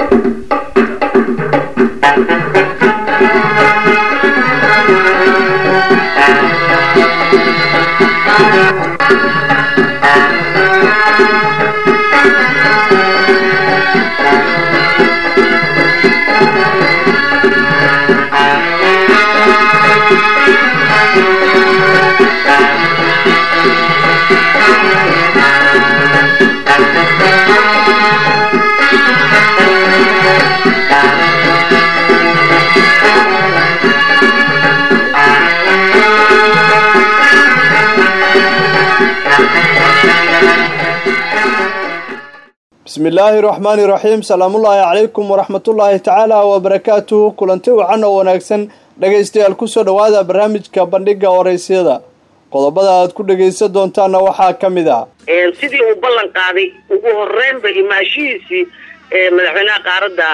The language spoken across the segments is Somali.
bismi illaahi raxmaani raxiim salaamullaahi calaykum waraxmatullaahi tacaala wabarakaatuhu kulanti wacan oo wanaagsan dhegaystayaal kusoo dhowaada barnaamijka bandhiga waraysyada qodobada aad ku dhegaysan doontaanna waxaa ka mid ah sidii uu ballan qaaday ugu horeynba imaashihiisii madaxweynaha qaaradda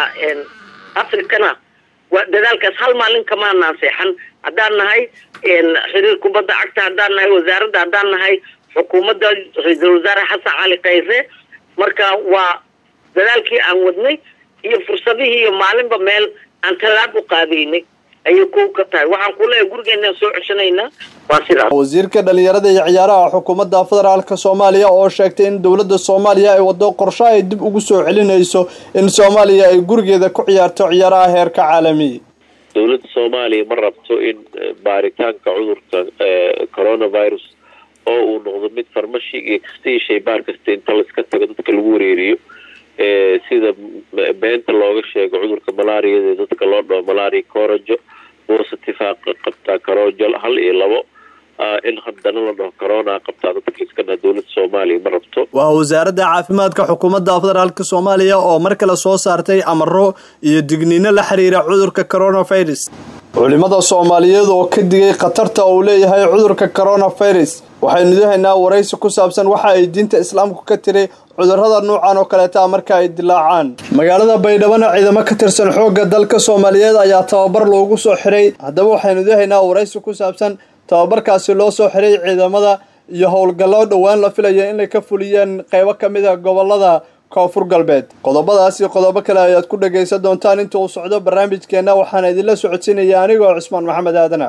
afrikana waa dadaalkaas hal maalin kamaanaan seexan haddaan nahay xiriir kubadda cagta haddaan nahay wasaaradda haddaan nahay xukuumadda ra-iisul wasaare xasan cali khayre marka waa dadaalkii aan wadnay iyo fursadihii iyo maalinba meel aan tallaab u qaadaynay ayay ku ka tahay waxaan ku leeyahay gurigeenaan soo ceshanaynaa waa sidaas wasiirka dhalinyarada iyo ciyaaraha xukuumadda federaalka soomaaliya oo sheegtay in dowladda soomaaliya ay waddo qorsho ay dib ugu soo celinayso in soomaaliya ay gurigeeda ku ciyaarto ciyaaraha heerka caalami dowladda soomaaliya ma rabto in baaritaanka cudurka coronavirus oo uu noqdo mid farmashi iyo kastii shaybaar kasta inta laiska tago dadka lagu wareeriyo sida beenta looga sheego cudurka malaariyada dadka loo dhaho malaria corojo positive qabtaa carojo hal iyo labo in haddana la dhaho corona qabtaa dadka iska dha dowladda soomaaliya ma rabto waa wasaaradda caafimaadka xukuumadda federaalka soomaaliya oo mar kale soo saartay amaro iyo digniino la xiriira cudurka coronavirus culimada soomaaliyeed oo ka digay khatarta uu leeyahay cudurka coronavirus waxaynu idahaynaa waraysi ku saabsan waxa ay diinta islaamku ka tiri cudurrada nuucan oo kaleeta marka ay dilaacaan magaalada baydhabana ciidamo ka tirsan xoogga dalka soomaaliyeed ayaa tababar loogu soo xiray haddaba waxaynu idahaynaa waraysi ku saabsan tababarkaasi loo soo xiray ciidamada iyo howlgallo dhowaan la filaya inay ka fuliyeen qeybo ka mid a gobolada koonfur galbeed qodobadaas iyo qodobo kale ayaad ku dhagaysan doontaan inta uu socdo barnaamijkeenna waxaana idinla socodsiinaya anigoo cusmaan maxamed aadana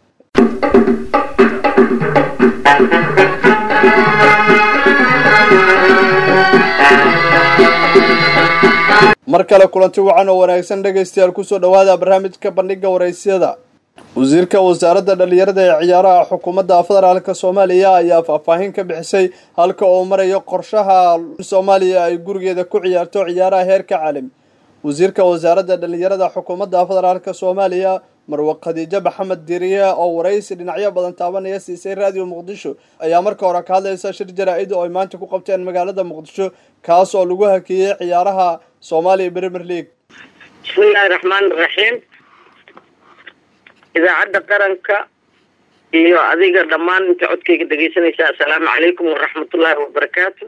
mar kale kulanti wacan oo wanaagsan dhegaystayaal kusoo dhowaada barnaamijka bandhiga waraysyada wasiirka wasaaradda dhalinyarada ee ciyaaraha xukuumadda federaalka soomaaliya ayaa faahfaahin ka bixisay halka uu marayo qorshaha soomaaliya ay gurigeeda ku ciyaarto ciyaaraha heerka caalami wasiirka wasaaradda dhalinyarada xukuumadda federaalka soomaaliya marwe khadiijo maxamed diriye oo waraysi dhinacyo badan taabanaya siisay raadiyo muqdisho ayaa marka hore ka hadlaysa shir jaraa-id oo ay maanta ku qabteen magaalada muqdisho kaas oo lagu hakeeyey ciyaaraha soomaaliya premier league bismillahi raxmaan iraxiim idaacadda qaranka iyo adiga dhammaan inta codkayga dhegaysanaysa assalaamu calaykum waraxmatullaahi wabarakaatu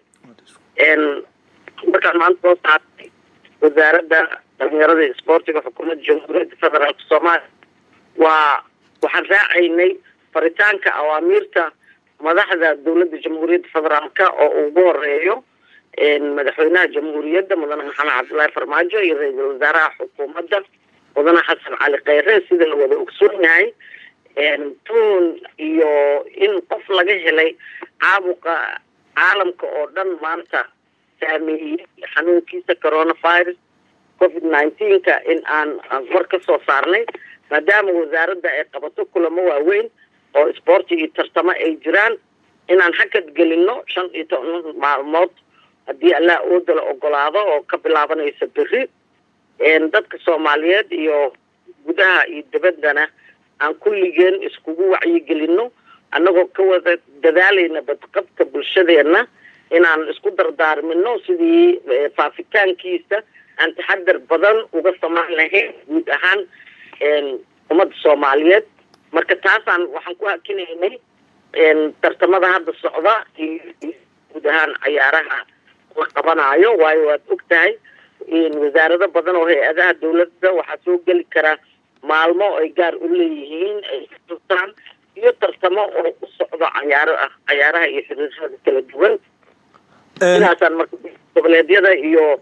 markaan maanta soo saartay wasaaradda dhalinyarada iyo isboortiga xukuumadda jamhuuriyadda federaalka soomaaliya waa waxaan raacaynay faritaanka awaamiirta madaxda dowladda jamhuuriyadda federaalka oo ugu horeeyo madaxweynaha jamhuuriyadda mudane maxamed cabdullaahi farmaajo iyo ra-iisul wasaaraha xukuumadda mudane xasan cali kheyre sida la wada ogsoon yahay tuun iyo in qof laga helay caabuqa caalamka oo dhan maanta saameeyey xanuunkiisa coronavirus covid nineteenka in aan war ka soo saarnay maadaama wasaaradda ay qabato kulamo waaweyn oo isboorti iyo tartamo ay jiraan inaan hakad gelino shan iyo toban maalmood haddii allah ooda la ogolaado oo ka bilaabanaysa beri dadka soomaaliyeed iyo gudaha iyo dibaddana aan kulligeen iskugu wacyigelino annagoo ka wada dadaalayna badqabka bulshadeenna inaan isku dardaarmino sidii faafitaankiisa aan taxadar badan uga samayn lahayn guud ahaan ummadda soomaaliyeed marka taasaan waxaan ku hakinaynay tartamada hadda socda iyo guud ahaan cayaaraha la qabanaayo waayo waad og tahay wasaarado badan oo hay-adaha dawladda waxaa soo geli karaa maalmo ay gaar u leeyihiin ay katustaan iyo tartamo oo u socdo cayaaro ah cayaaraha iyo xiriirada kala duwan sidaasaan marka goboleedyada iyo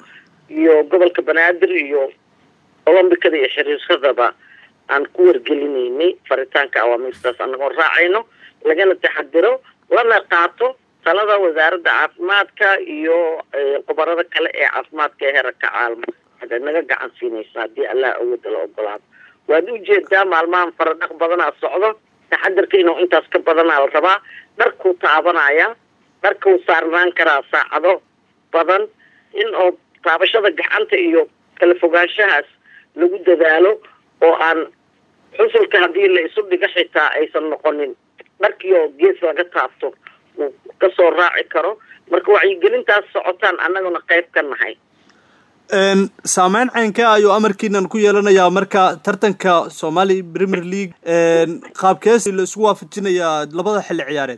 iyo gobolka banaadir iyo olombikada iyo xiriiradaba aan ku wargelinaynay faritaanka awaamiirtaas anagoo raacayno lagana taxadiro lana qaato talada wasaaradda caafimaadka iyo khubarada kale ee caafimaadka ee herarka caalamo waxaad naga gacan siinaysa haddii allah awooda la ogolaado waad ujeedaa maalmahan faradhaq badanaa socdo taxadirka inuu intaas ka badanaa la rabaa dharkuu taabanaya dharkuu saarnaan karaa saacado badan in oo taabashada gacanta iyo kala fogaanshahaas lagu dadaalo oo aan xusulka haddii la isu dhigo xitaa aysan noqonin dharkii oo gees laga taabto uu kasoo raaci karo marka wacyigelintaas socotaan annaguna qayb ka nahay saameyn ceynkee ayuu amarkiinan ku yeelanayaa marka tartanka somali premier league qaabkees la isku waafajinayaa labada xilli ciyaareed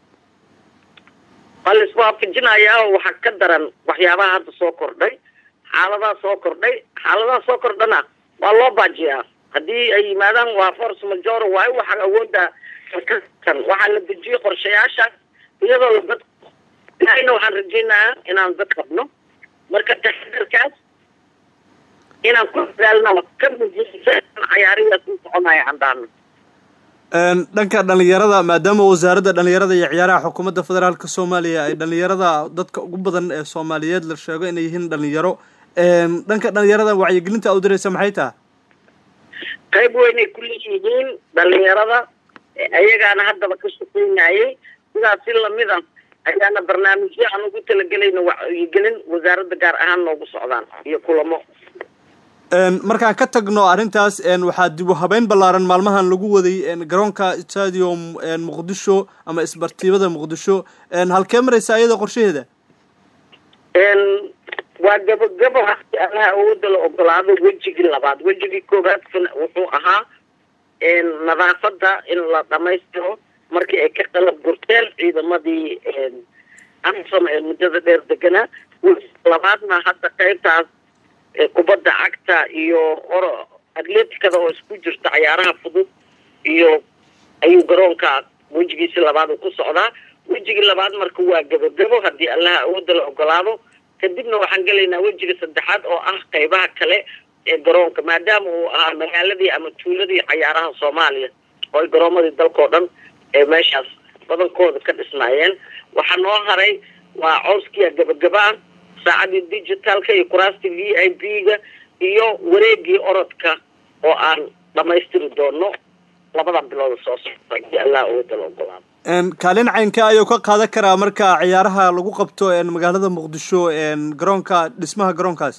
waa la iswaafajinayaa waxaa ka daran waxyaabaha hadda soo kordhay xaaladaha soo kordhay xaaladaha soo kordhana waa loo baajiyaa haddii ay yimaadaan waa force major waayo waxaa awoodda kan waxaa la dejiyey qorshayaashaas iyadoo la dad ilaahayna waxaan rajaynayaa inaan dad qabno marka taxadarkaas inaan ku dadaalno ka mujiisa cayaarihiaas u soconaya andhaano dhanka dhalinyarada maadaama wasaaradda dhalinyarada iyo ciyaaraha xukuumadda federaalka soomaaliya ay dhalinyarada dadka ugu badan ee soomaaliyeed la sheego inay yihiin dhalinyaro dhanka dhalinyarada wacyigelinta u diraysa maxay taha qayb weynay ku leeyihiin dhalinyarada ayagaana haddaba ka shaqeynayay sidaas si lamid a ayaana barnaamijyo aan ugu talagelayna wacyigelin wasaaradda gaar ahaan noogu socdaan iyo kulamo markaan ka tagno arrintaas waxaa dib u habeyn ballaaran maalmahan lagu waday garoonka stadium muqdisho ama isbartiibada muqdisho halkee maraysa ayada qorshaheeda waa gabagabo hadi allaha awooda la ogolaado wejigii labaad wejigii koobaad wuxuu ahaa nadaafada in la dhamaystiro markii ay ka qalab gurteen ciidamadii amsom ee muddada dheer deganaa labaadna hadda qaybtaas kubadda cagta iyo or atleticada oo isku jirta cayaaraha fudud iyo ayuu garoonka wejigiisi labaad ku socdaa wejigii labaad marka waa gabagabo haddii allaha awooda la ogolaado kadibna waxaan gelaynaa wejiga saddexaad oo ah qaybaha kale ee garoonka maadaama uu ahaa magaaladii ama tuuladii cayaaraha soomaaliya oo ay garoomadii dalkao dhan ee meeshaas badankooda ka dhisnaayeen waxaa noo haray waa cowskiya gabagaba-a saacadii digitalka iyo kuraastii v i b ga iyo wareegii orodka oo aan dhamaystiri doono labada bilooda soo socda hadii allah awooda la ogolaado kaalin caynka ayuu ka qaadan karaa marka ciyaaraha lagu qabto magaalada muqdisho garoonka dhismaha garoonkaas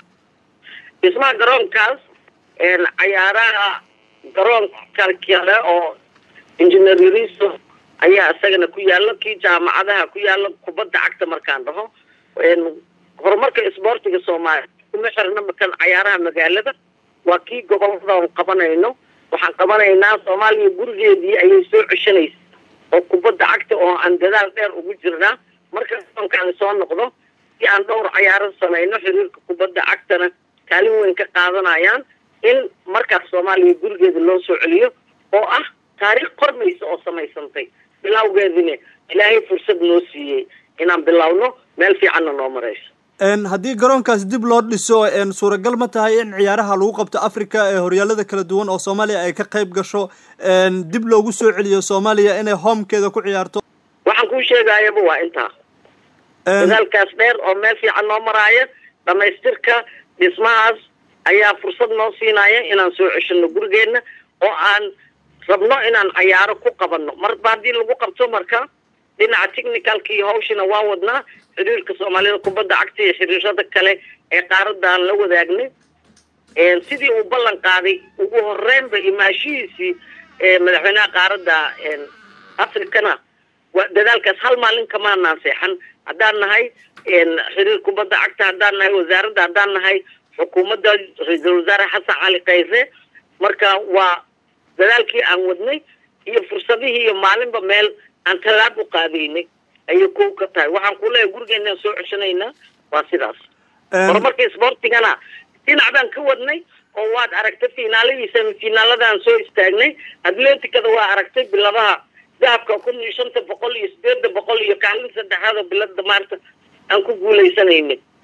dhismaha garoonkaas cayaaraha garoonka kale oo engineer yariso ayaa isagana ku yaalo kii jaamacadaha ku yaalo kubadda cagta markaan dhaho horumarka isboortiga soomaaliya kuma xirna makan cayaaraha magaalada waa kii gobolada qabanayno waxaan qabanaynaa soomaaliya gurigeedii ayay soo ceshanaysa oo kubadda cagta oo aan dadaal dheer ugu jirnaa marka garoonkaan soo noqdo si aan dhowr cayaaro samayno xiriirka kubadda cagtana kaalin weyn ka qaadanayaan in markaas soomaaliya gurigeeda loo soo celiyo oo ah taariikh qormaysa oo samaysantay bilawgeedina ilaahay fursad noo siiyey inaan bilowno meel fiicanna noo marayso haddii garoonkaas dib loo dhiso suuragal ma tahay in ciyaaraha lagu qabto africa ee horyaalada kala duwan oo soomaaliya ay ka qayb gasho dib loogu soo celiyo soomaaliya inay homekeeda ku ciyaarto waxaan kuu sheegayaba waa intaa dadaalkaas dheer oo meel fiican noo maraaya dhamaystirka dhismahaas ayaa fursad noo siinaya inaan soo ceshano gurigeena oo aan rabno inaan cayaaro ku qabano marba haddii lagu qabto marka dhinaca technicalka iyo hawshina waa wadnaa xiriirka soomaalida kubadda cagta iyo xiriirada kale ee qaaradan la wadaagnay sidii uu ballan qaaday ugu horeynba imaashihiisii madaxweynaha qaaradda africana waa dadaalkaas hal maalin kamaanaan seexan haddaan nahay xiriir kubadda cagta haddaan nahay wasaaradda haddaan nahay xukuumadda ra-iisul wasaare xasan cali khayre marka waa dadaalkii aan wadnay iyo fursadihii iyo maalinba meel aan tallaab u qaadaynay ayay ko ka tahay waxaan ku leeyahay gurigeenaan soo ceshanaynaa waa sidaas horumarka isboortigana dhinac baan ka wadnay oo waad aragtay finaaladii semifinaaladaan soo istaagnay atleticada waa aragtay biladaha dahabka kun iyo shanta boqol iyo sideeda boqol iyo kaalin saddexaad oo bilada maarta aan ku guulaysanayna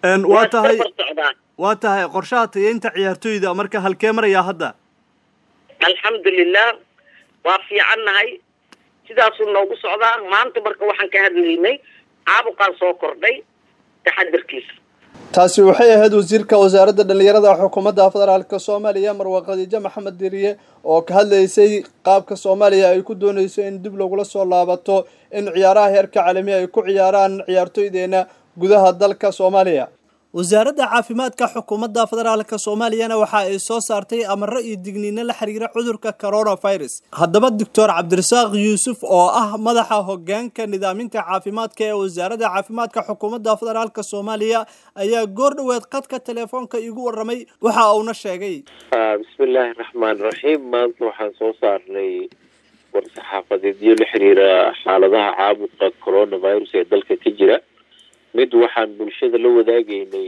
waa tahay socdaa waa tahay qorshaha tayeynta ciyaartoyda marka halkee marayaa hadda alxamdulilah waa fiicannahay sidaasuu noogu socdaa maanta marka waxaan ka hadlaynay caabuqaan soo kordhay taxadarkiisa taasi waxay ahayd wasiirka wasaaradda dhallinyarada xukuumadda federaalka soomaaliya marwa khadiijo maxamed diriye oo ka hadlaysay qaabka soomaaliya ay ku doonayso in dib lagula soo laabato in ciyaaraha heerka caalamiya ay ku ciyaaraan ciyaartoydeena gudaha dalka soomaaliya wasaaradda caafimaadka xukuumadda federaalka soomaaliyana waxa ay soo saartay amaro iyo digniino la xiriira cudurka coronavirus haddaba doctor cabdirasaaq yuusuf oo ah madaxa hogaanka nidaaminta caafimaadka ee wasaaradda caafimaadka xukuumadda federaalka soomaaliya ayaa goor dhoweed qadka telefoonka igu waramay waxa uuna sheegay bismillaahi raxmaan raxiim maanta waxaan soo saarnay war-saxaafadeedyo la xiriira xaaladaha caabuqa coronavirus ee dalka ka jira mid waxaan bulshada la wadaagaynay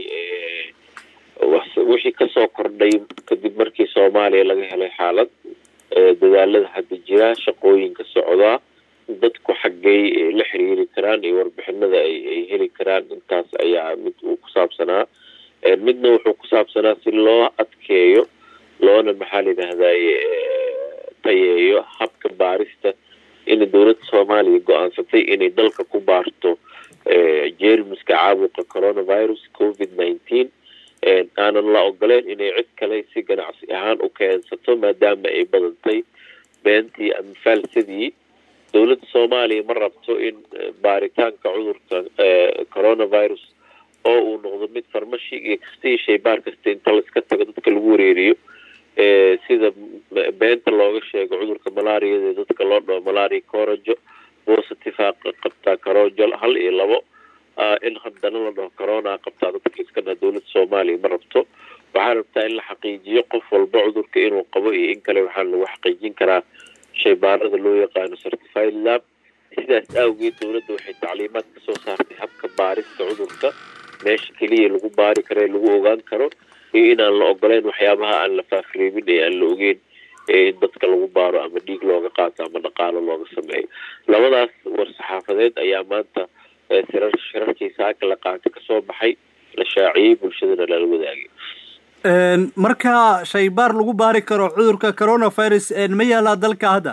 wixii kasoo kordhay kadib markii soomaaliya laga helay xaalad dadaalada hadda jira shaqooyinka socdaa dadku xaggay la xiriiri karaan iyo warbixinada ay heli karaan intaas ayaa mid uu ku saabsanaa midna wuxuu ku saabsanaa si loo adkeeyo loona maxaa la yidhaahdaye tayeeyo habka baarista in dowladda soomaaliya go-aansatay inay dalka ku baarto jermiska caabuqa coronavirus covid nineteen aanan la ogoleyn inay cid kale si ganacsi ahaan u keensato maadaama ay badantay beentii ama faalsadii dowladda soomaaliya ma rabto in baaritaanka cudurka coronavirus oo uu noqdo mid farmashi iyo kastii shaybaar kasta inta laiska tago dadka lagu wareeriyo sida beenta looga sheego cudurka malaariyada dadka loo dhaho malaria corojo positive qabtaa carojal hal iyo labo in haddana la dhaho corona qabtaa dadka iskana dowladda soomaaliya ma rabto waxaa rabtaa in la xaqiijiyo qof walba cudurka inuu qabo iyo in kale waxaa lagu xaqiijin karaa shaybaarada loo yaqaano certified lab sidaas awgeed dowladda waxay tacliimaad kasoo saartay habka baarista cudurka meesha keliya lagu baari karo ee lagu ogaan karo iyo inaan la ogoleyn waxyaabaha aan la faafreebin ee aan la ogeyn in dadka lagu baaro ama dhiig looga qaato ama dhaqaalo looga sameeyo labadaas war-saxaafadeed ayaa maanta sirar shirarkii saaka la qaatay kasoo baxay la shaaciyey bulshadana lala wadaagay marka shaybaar lagu baari karo cudurka coronavirus ma yaalaa dalka hadda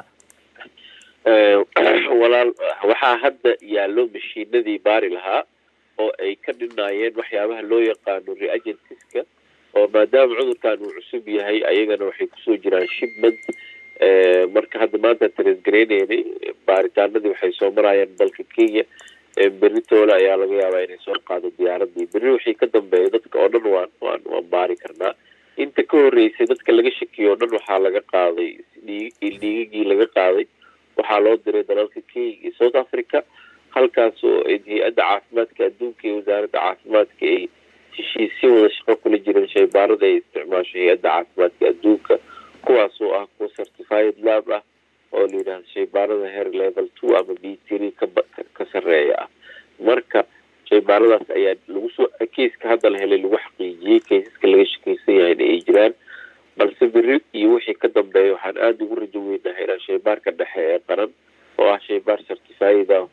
walaal waxaa hadda yaallo mashiinadii baari lahaa oo ay ka dhinaayeen waxyaabaha loo yaqaano reagentiska oo maadaama cudurkan uu cusub yahay ayagana waxay kusoo jiraan shipment marka hadda maanta taresgareyneynay baaritaanadii waxay soo marayaan dalka kenya beritoole ayaa laga yaabaa inay soo qaado diyaaradii berri wixii ka dambeeya dadka oo dhan waan waan waan baari karnaa inta ka horreysay dadka laga shakiyo o dhan waxaa laga qaaday dhiigagii laga qaaday waxaa loo diray dalalka kenya iyo south africa halkaas oo hay-adda caafimaadka adduunka iyo wasaaradda caafimaadka ay heshiisyo wada shaqo kula jireen shaybaarada ay isticmaasho hay-adda caafimaadka adduunka kuwaas oo ah kuwa certified lab ah oo la yidhahdo shaybaarada heer level two ama b three kaba ka sarreeya ah marka shaybaaradaas ayaa lagu soo keiska hadda la helay lagu xaqiijiyey keisaska laga shakeysan yahay in ay jiraan balse beri iyo wixii ka dambeeya waxaan aada ugu rajo weynahay inaan shaybaarka dhexe ee qaran oo ah shaybaar certified ah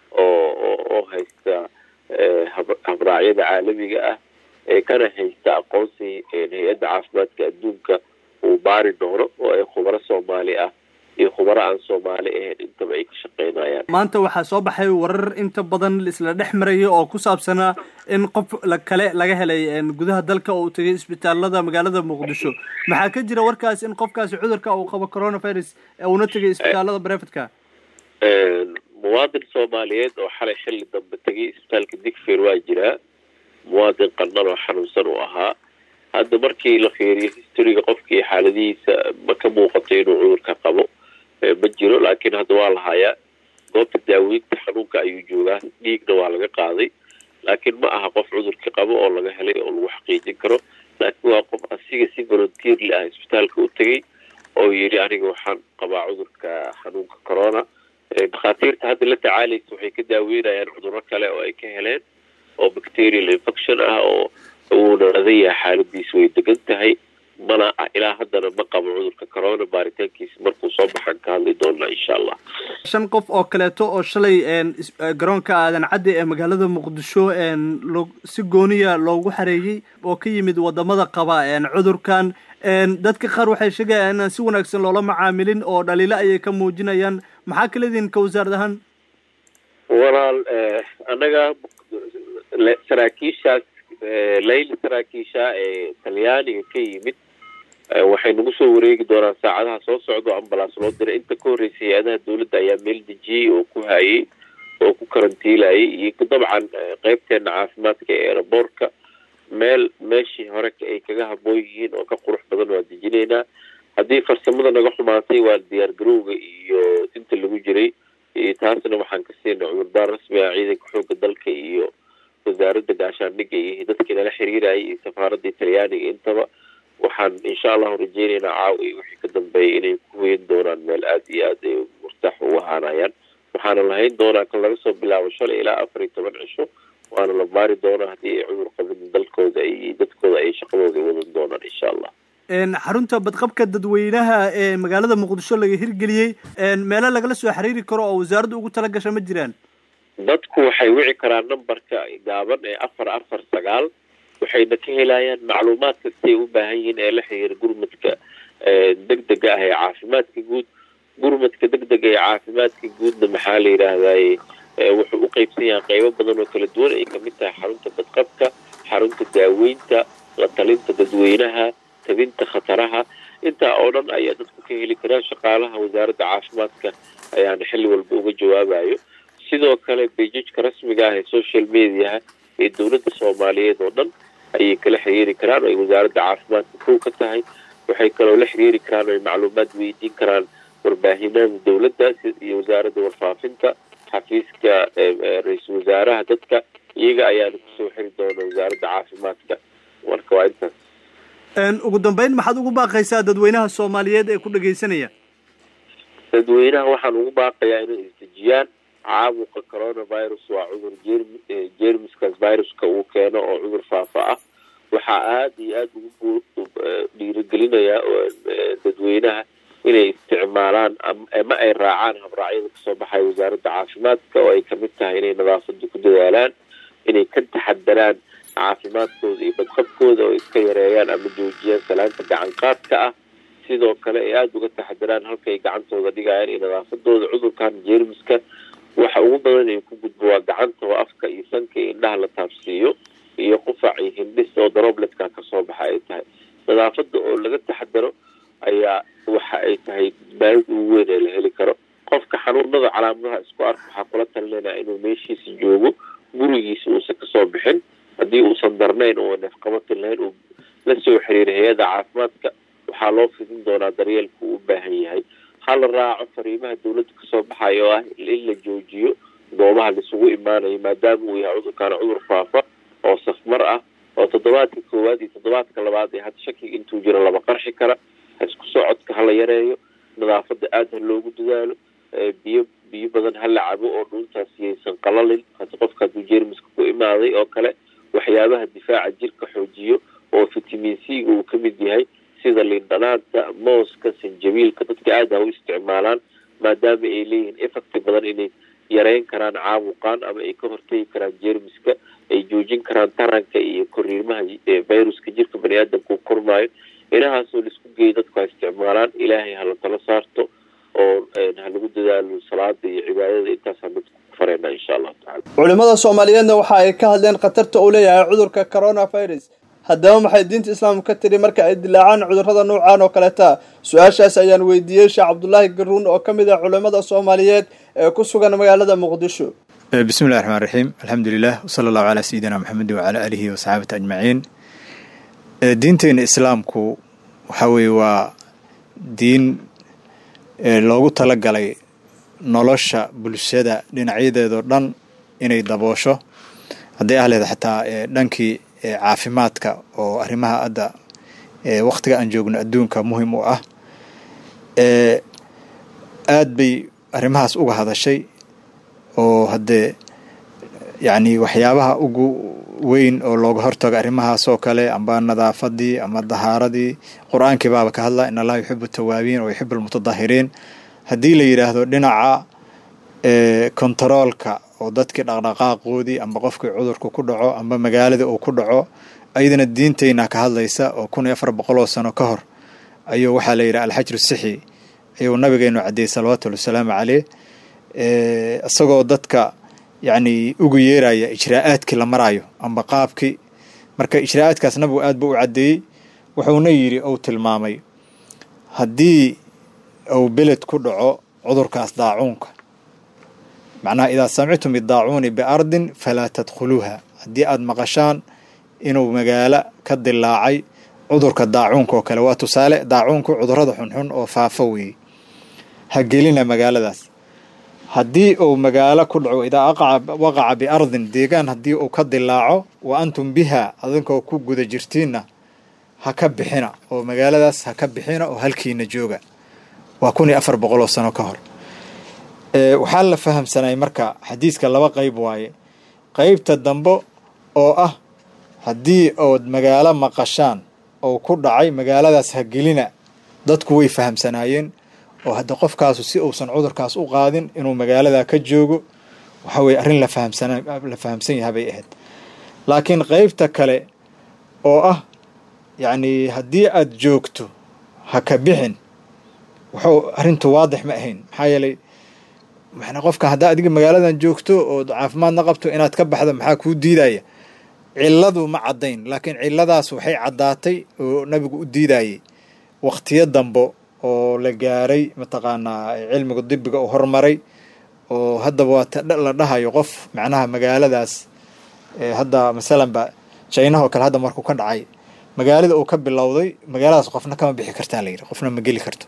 oo oo haysta habraacyada caalamiga ah ee kana haysta aqoonsi hay-adda caafimaadka adduunka uu baari doono oo ay khubaro soomaali ah iyo khubaro aan soomaali ahayn intaba ay ka shaqeynayaan maanta waxaa soo baxay warar inta badan isla dhex maraya oo ku saabsanaa in qof kale laga helay gudaha dalka oo uu tegay isbitaalada magaalada muqdisho maxaa ka jira warkaas in qofkaasi cudurka uu qabo coronavirus uuna tegay isbitaalada brevetka muwaadin soomaaliyeed oo xalay xilli dambe tegay isbitaalka digfeer waa jiraa muwaadin qarnan oo xanuunsan uu ahaa hadda markii la fiiriyo historiga qofkii xaaladihiisa ma ka muuqato inuu cudurka qabo ma jiro laakiin hadda waa la hayaa goobta daaweynta xanuunka ayuu joogaa dhiigna waa laga qaaday laakiin ma aha qof cudurka qabo oo laga helay oo lagu xaqiijin karo laakiin waa qof asiga si volunteerli ah isbitaalka u tegay oo yidhi aniga waxaan qabaa cudurka xanuunka corona dhakhaatiirta hadda la tacaalaysa waxay ka daaweynayaan cuduro kale oo ay ka heleen oo bacterial infection ah oo uuna adan yahay xaaladiisu way degan tahay mana ilaa haddana ma qabo cudurka corona baaritaankiisa markuu soo baxaan ka hadli doonaa insha allah shan qof oo kaleeto oo shalay garoonka aadan cadde ee magaalada muqdisho si gooniya loogu xareeyey oo ka yimid wadamada qaba cudurkan dadka qaar waxay sheegayaan inaan si wanaagsan loola macaamilin oo dhaliilo ayay ka muujinayaan maxaa kala idin ka wasaarad ahaan walaal annaga saraakiishaas layli saraakiisha ee talyaaniga ka yimid waxay nagu soo wareegi doonaan saacadaha soo socdo ambalaas loo diray inta ka horreysay hay-adaha dawladda ayaa meel dejiyey oo ku hayay oo ku karantiilayay iyo dabcan qeybteena caafimaadka ee eraboorka meel meeshii hore ay kaga haboon yihiin oo ka qurux badan waa dejinaynaa haddii farsamada naga xumaatay waa diyaar garowga iyo inta lagu jiray taasna waxaan ka siinay cudurdaar rasmi ah ciidanka xooga dalka iyo wasaaradda gaashaandhigga iyo dadkii nala xiriirayay iyo safaaradda talyaaniga intaba waxaan insha allahu rajeynaynaa caaw iyo wixii ka dambeeyay inay ku weyn doonaan meel aada iyo aad ay murtaax u ahaanayaan waxaana lahayn doonaa kan laga soo bilaabo shalay ilaa afar iyo toban cisho waana la baari doonaa haddii ay cudur qabin dalkooda ay dadkooda ay shaqadooda wadan doonaan insha allah xarunta badqabka dadweynaha ee magaalada muqdisho laga hirgeliyey meelo lagala soo xiriiri karo oo wasaaradda ugu tala gasha ma jiraan dadku waxay wici karaan numberka gaaban ee afar afar sagaal waxayna ka helayaan macluumaad kastay u baahan yihiin ee la xiriira gurmadka degdega ah ee caafimaadka guud gurmadka degdega ee caafimaadka guudna maxaa la yidhaahdaye wuxuu u qeybsan yahay qeybo badan oo kala duwan ay kamid tahay xarunta badqabka xarunta daaweynta la talinta dadweynaha tabinta khataraha intaa oo dhan ayaa dadku ka heli karaan shaqaalaha wasaaradda caafimaadka ayaana xilli walba uga jawaabayo sidoo kale bejajka rasmiga ah ee social mediaha ee dowladda soomaaliyeed oo dhan ayay kala xiriiri karaan oo ay wasaaradda caafimaadka kow ka tahay waxay kaloo la xiriiri karaan oo ay macluumaad weydiin karaan warbaahinada dowladda iyo wasaaradda warfaafinta xafiiska ra-iisul wasaaraha dadka iyaga ayaana kusoo xiri doona wasaaradda caafimaadka marka waa intaas ugu dambeyn maxaad ugu baaqaysaa dadweynaha soomaaliyeed ee ku dhegeysanaya dadweynaha waxaan ugu baaqayaa inay isdejiyaan caabuqa coronavirus waa cudur jermi jermiskaas viruska uu keeno oo cudur faafa ah waxaa aada iyo aada ugu dhiirigelinayaa dadweynaha inay isticmaalaan ama ay raacaan habraacyada kasoo baxaya wasaaradda caafimaadka oo ay kamid tahay inay nadaafada ku dadaalaan inay ka taxadaraan caafimaadkooda iyo badqabkooda oo iska yareeyaan ama joojiyaan salaanta gacan qaadka ah sidoo kale ay aada uga taxadaraan halkaay gacantooda dhigayaan iyo nadaafadooda cudurkan jermiska waxa ugu badan ay ku gudbo waa gacanta oo afka iyo sanka iyo indhaha la taabsiiyo iyo qufac iyo hindhis oo darobletka kasoo baxa ay tahay nadaafada oo laga taxadaro ayaa waxa ay tahay baahida ugu weyn ee la heli karo qofka xanuunada calaamadaha isku arka waxaa kula talinayna inuu meeshiisa joogo gurigiisa uusan kasoo bixin haddii uusan darnayn oo neefqabatin lahayn uu la soo xiriiray hay-adda caafimaadka waxaa loo fidin doonaa daryeelka uu u baahan yahay hala raaco fariimaha dawladda kasoo baxaya oo ah in la joojiyo goobaha laisugu imaanayo maadaama uu yahay cudurkaana cudur faafa oo safmar ah oo toddobaadka koowaad iyo toddobaadka labaad ee hadda shakiga intuu jiro laba qarxi kara isku socodka hala yareeyo nadaafada aada ha loogu dadaalo biyo biyo badan hala cabo oo dhuuntaas yaysan qalalin hadi qofka hadduu jermiska ku imaaday oo kale waxyaabaha difaaca jirka xoojiyo oo fitamin c-ga uu kamid yahay sida lindhanaanta mooska sanjabiilka dadka aada ha u isticmaalaan maadaama ay leeyihiin effecti badan inay yareyn karaan caabuqaan ama ay ka hortegi karaan jermiska ay joojin karaan taranka iyo koriimaha viruska jirka bani aadamka uu kormaayo inahaasoo laisku geeyo dadku ha isticmaalaan ilaahay hala talo saarto oo ha lagu dadaalo salaada iyo cibaadada intaasaan dadku ku fareyna insha allahu tacala culimada soomaaliyeedna waxa ay ka hadleen khatarta uu leeyahay cudurka coronavirus haddaba maxay diinta islaamka ka tiri marka ay dilaacaan cudurrada noocaan oo kaleta su-aashaas ayaan weydiiyey sheekh cabdulaahi garuun oo ka mid ah culimada soomaaliyeed ee ku sugan magaalada muqdisho bismi llahi raxmaan raxiim alxamdulilah wsala allahu calaa sayidina maxamedi wacalaa aalihi wasaxaabati ajmaciin diinteena islaamku waxaa weeye waa diin loogu talagalay nolosha bulshada dhinacyadeedoo dhan inay daboosho hadday ahleed xataa dhankii caafimaadka oo arrimaha hadda wakhtiga aan joogno adduunka muhim u ah aad bay arrimahaas uga hadashay oo haddee yacni waxyaabaha ugu weyn oo looga hortago arrimahaasoo kale amba nadaafadii ama dahaaradii qur-aankii baaba ka hadla in allaha yuxibu tawaabiin oo yuxibu almutadahiriin haddii la yidhaahdo dhinaca kontaroolka oo dadkii dhaqdhaqaaqoodii amba qofkii cudurku ku dhaco amba magaaladii uu ku dhaco ayadana diinteyna ka hadlaysa oo kun iyo afar boqol oo sano ka hor ayuu waxaa la yidhaha alxajru sixi ayuu nabigeenu caddeeyey salawatullhi wasalaamu caleyh isagoo dadka yacni ugu yeeraya ijraa'aadkii la maraayo amba qaabkii marka ijraa'aadkaas nabigu aad buu u caddeeyey wuxuuna yidhi ou tilmaamay haddii uu beled ku dhaco cudurkaas daacuunka macnaha idaa samictum bidaacuuni biardin falaa tadkhuluuha haddii aada maqashaan inuu magaalo ka dilaacay cudurka daacuunka oo kale waa tusaale daacuunku cudurada xunxun oo faafo weeye ha gelina magaaladaas haddii uu magaalo ku dhaco idaa waqaca biardin deegaan haddii uu ka dilaaco wa antum biha adinkoo ku guda jirtiinna ha ka bixina oo magaaladaas ha ka bixina oo halkiina jooga waa kun iyo afar boqol oo sano ka hor waxaa la fahamsanay marka xadiiska laba qeyb waaye qeybta dambe oo ah haddii ood magaalo maqashaan oo ku dhacay magaaladaas ha gelina dadku way fahamsanaayeen oo hadda qofkaasu si uusan cudurkaas u qaadin inuu magaaladaa ka joogo waxa weye arrin la fahamsana la fahamsan yaha bay ahayd laakiin qeybta kale oo ah yacni haddii aada joogto ha ka bixin wuxuu arrintu waadix ma ahayn maxaa yeelay mana qofka haddaa adiga magaaladan joogto oo caafimaadna qabto inaad ka baxdo maxaa kuu diidaya cilladu ma caddayn laakiin cilladaas waxay caddaatay oo nabigu u diidayay wakhtiyo dambo oo la gaaray mataqaanaa cilmiga dibiga uu hormaray oo haddaba waa la dhahayo qof macnaha magaaladaas hadda masalanba jaynaha oo kale hadda markuu ka dhacay magaalada uu ka bilowday magaaladaas qofna kama bixi kartaa la yidhi qofna ma geli karto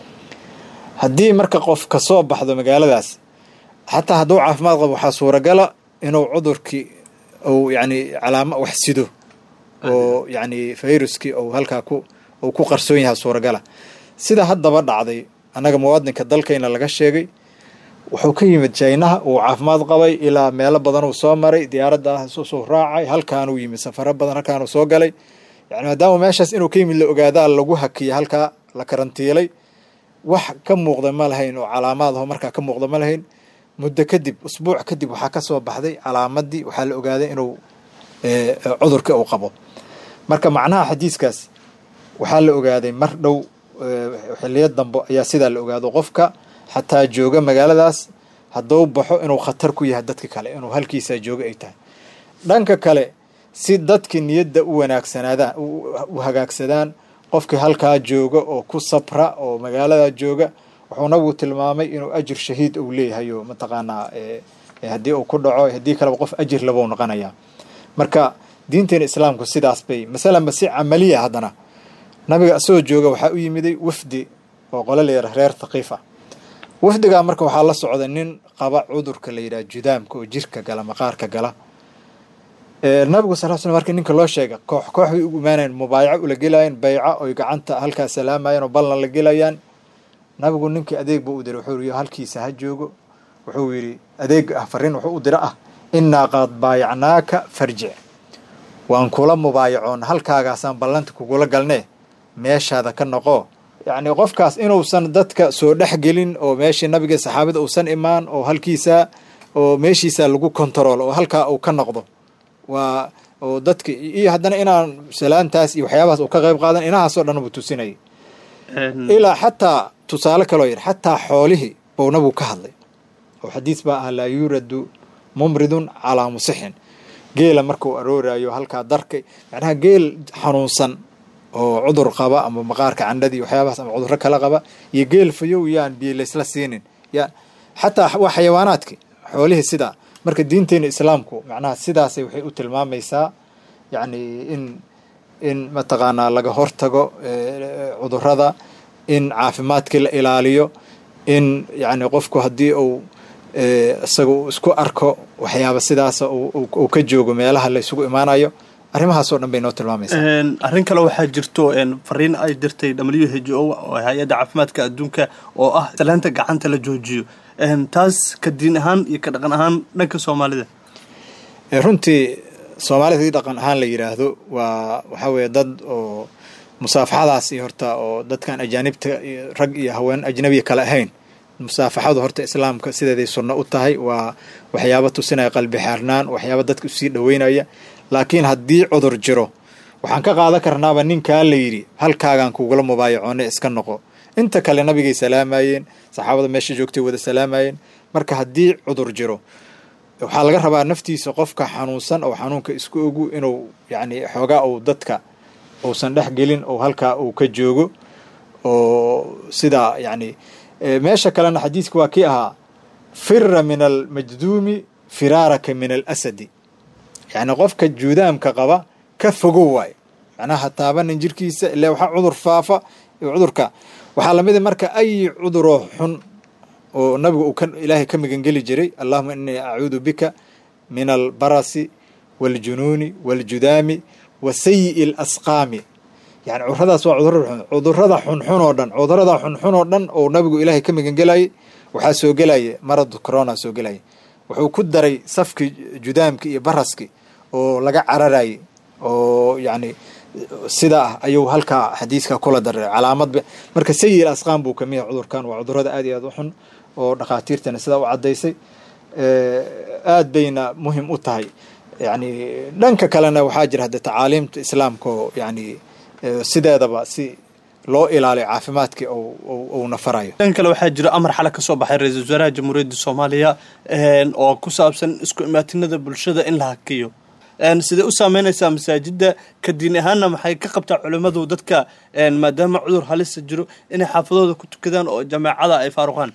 haddii marka qof ka soo baxdo magaaladaas xataa hadduu caafimaad qabo waxaa suuragala inuu cudurkii uu yacni calaama wax sido oo yacni fayruskii uu halkaa ku uu ku qarsoon yahay suuragala sida haddaba dhacday annaga muwaadinka dalkayna laga sheegay wuxuu ka yimid jaynaha uu caafimaad qabay ilaa meelo badan uu soo maray diyaaradda soo raacay halkaanuu yimid safaro badan halkaanuu soo galay yani maadaama meeshaas inuu ka yimid la ogaadaa lagu hakiyay halkaa la karantiilay wax ka muuqda ma lahayn oo calaamaad aho markaa ka muuqda ma lahayn muddo kadib usbuuc kadib waxaa ka soo baxday calaamadii waxaa la ogaaday inuu cudurka uu qabo marka macnaha xadiiskaas waxaa la ogaaday mar dhow xiliyo dambe ayaa sidaa la ogaado qofka xataa jooga magaaladaas hadduu baxo inuu khatar ku yahay dadka kale inuu halkiisaa jooga ay tahay dhanka kale si dadki niyadda u wanaagsanaadaan u hagaagsadaan qofkii halkaa jooga oo ku sabra oo magaalada jooga wuxuu nabigu tilmaamay inuu ajir shahiid uu leeyahay oo mataqaanaa haddii uu ku dhaco haddii kaleba qof ajir labou noqonayaa marka diinteena islaamku sidaas bay masalanba si camaliya haddana nabiga isagoo jooga waxaa u yimiday wafdi oo qolo la yara reer thaqiif ah wafdigaa marka waxaa la socda nin qaba cudurka la yidhaha judaamka oo jirka gala maqaarka gala nabigu sal sl markii ninka loo sheega koox koox bay ugu imaanayan mubaayaco ula gelayaan bayca oy gacanta halkaa salaamayaan oo ballan la gelayaan nabigu ninkii adeeg buu u diray wuxuu yii halkiisa ha joogo wuxuu yidhi adeeg ah fariin wuxuu u dira ah innaa qad baayacnaaka farjic waan kula mubaayacoon halkaagaasaan ballanta kugula galnee meeshaada ka noqo yacni qofkaas inuusan dadka soo dhex gelin oo meeshii nabiga saxaabada uusan imaan oo halkiisa oo meeshiisa lagu kontarool oo halkaa uu ka noqdo waa oo dadka iyo haddana inaan salaantaas iyo waxyaabahaas uu ka qayb qaadan inahaasoo dhan buu tusinayay ilaa xataa tusaale kaloo yidhi xataa xoolihii buu nabigu ka hadlay oo xadiis baa ah laa yuuradu mumridun calaa musixin geela markuu arooraayo halkaa darka macnaha geel xanuunsan oo cudur qaba ama maqaarka candhadii waxyaabahaas ama cudurro kala qaba iyo geel fayow yaan biyo laysla siinin ya xataa waa xayawaanaadki xoolihii sidaa marka diinteena islaamku macnaha sidaasay waxay u tilmaamaysaa yacni in in mataqaanaa laga hortago cudurrada in caafimaadkii la ilaaliyo in yacni qofku haddii uu isaga uu isku arko waxyaaba sidaasa uu ka joogo meelaha la isugu imaanayo arrimahaasoo dhan bay noo tilmaamaysaa arrin kale waxaa jirto fariin ay dirtay w h o oo hay-adda caafimaadka adduunka oo ah salaanta gacanta la joojiyo taas ka diin ahaan iyo ka dhaqan ahaan dhanka soomaalida runtii soomaalida hadii dhaqan ahaan la yidhaahdo waa waxaa weeye dad oo musaafaxadaas iyo horta oo dadkan ajaanibta rag iyo haween ajnabiya kale ahayn musaafaxadu horta islaamka sideeday sunno u tahay waa waxyaaba tusinaya qalbi xaarnaan waxyaaba dadka usii dhoweynaya laakiin haddii cudur jiro waxaan ka qaadan karnaaba ninkaa la yidhi halkaagaan kugula mubaayacoone iska noqo inta kale nabigay salaamayeen saxaabada meesha joogtay wada salaamayeen marka haddii cudur jiro waxaa laga rabaa naftiisa qofka xanuunsan oo xanuunka isku ogu inuu yacni xoogaa uu dadka uusan dhex gelin oo halkaa uu ka joogo oo sidaa yacni meesha kalena xadiidka waa kii ahaa fira min almajduumi firaaraka min alasadi yacni qofka juudaamka qaba ka fogow waayo macnaha taabanin jirkiisa ilaa waxaa cudur faafa cudurka waxaa lamida marka ay cuduroo xun oo nabigu uu ka ilaahay ka magangeli jiray allahuma inii acuudu bika min albarasi waaljunuuni waaljudaami wa sayi'i alasqaami yani cuduradaas waa cudurada cudurada xunxun oo dhan cudurada xunxun oo dhan oo nabigu ilaahay ka magangelayay waxaa soo gelaya maradu corona soo gelaya wuxuu ku daray safki judaamki iyo baraski oo laga cararayay oo yacni sidaa ah ayuu halkaa xadiiska kula daray calaamad marka sayi asqaan buu kamid yahay cudurkan waa cudurada aad iyo aad u xun oo dhakhaatiirtana sidaa u caddaysay aad bayna muhim u tahay yani dhanka kalena waxaa jira hadde tacaaliimta islaamka oo yani sideedaba si loo ilaaliyo caafimaadkii uu nafarayo dhan kale waxaa jira amar xale ka soo baxay ra-iisul wasaaraha jamhuuriyadda soomaaliya oo ku saabsan isku imaatinada bulshada in la hakiyo sidee u saameynaysaa masaajidda ka diin ahaanna maxay ka qabtaa culimmadu dadka maadaama cudur halisa jiro inay xaafadooda ku tukadaan oo jameecada ay faaruqaan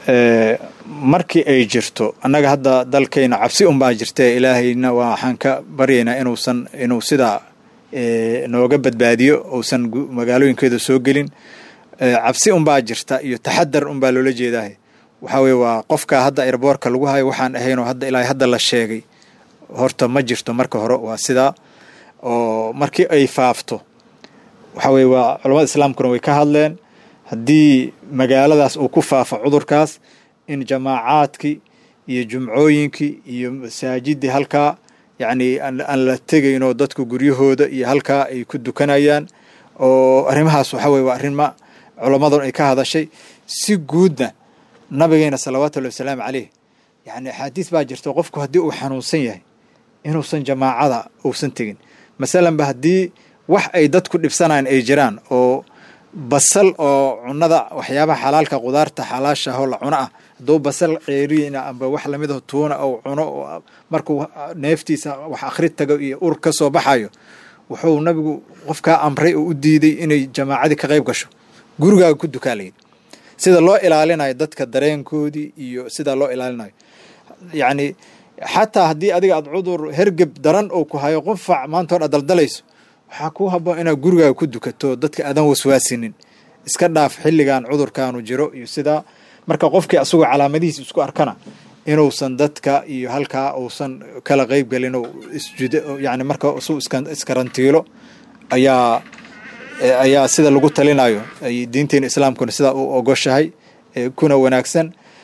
markii ay jirto annaga hadda dalkayna cabsi unbaa jirta ilaahayna waxaan ka baryaynaa inuusan inuu sidaa nooga badbaadiyo uusan magaalooyinkeeda soo gelin cabsi unbaa jirta iyo taxadar unbaa loola jeedaah waxaa weye waa qofka hadda airboorka lagu hayo waxaan ahaynoo hadda ilaa hadda la sheegay horta ma jirto marka hore waa sidaa oo markii ay faafto waxaa weye waa culamada islaamkuna way ka hadleen haddii magaaladaas uu ku faafo cudurkaas in jamaacaadkii iyo jumcooyinkii iyo masaajidii halkaa yacni aan la tegaynoo dadku guryahooda iyo halkaa ay ku dukanayaan oo arrimahaas waxaa weye waa arrima culammadun ay ka hadashay si guudna nabigeena salawaatullahi wasalaamu caleyh yacni axaadiis baa jirta qofku haddii uu xanuunsan yahay inuusan jamaacada uusan tegin masalanba haddii wax ay dadku dhibsanayaan ay jiraan oo basal oo cunada waxyaabaha xalaalka qudaarta xalaasha ahoo la cuno ah hadduu basal ceeriina amba wax lamid ah tuuna ou cuno markuu neeftiisa wax akhri tago iyo ur ka soo baxayo wuxuu nabigu qofkaa amray oo u diiday inay jamaacadii ka qayb gasho gurigaaga ku dukaalayd sida loo ilaalinayo dadka dareenkoodii iyo sida loo ilaalinayo yacni xataa haddii adiga aad cudur hergeb daran oo ku hayo qufac maanta hor aad daldalayso waxaa kuu haboon inaad gurigaaga ku dukato dadka aadan waswaasinin iska dhaaf xilligan cudurkaanu jiro iyo sidaa marka qofkii asagoo calaamadihiis isku arkana inuusan dadka iyo halkaa uusan kala qeyb gelin oo isjud yani marka isu iskarantiilo ayaa ayaa sida lagu talinayo ay diinteena islaamkuna sidaa u ogoshahay kuna wanaagsan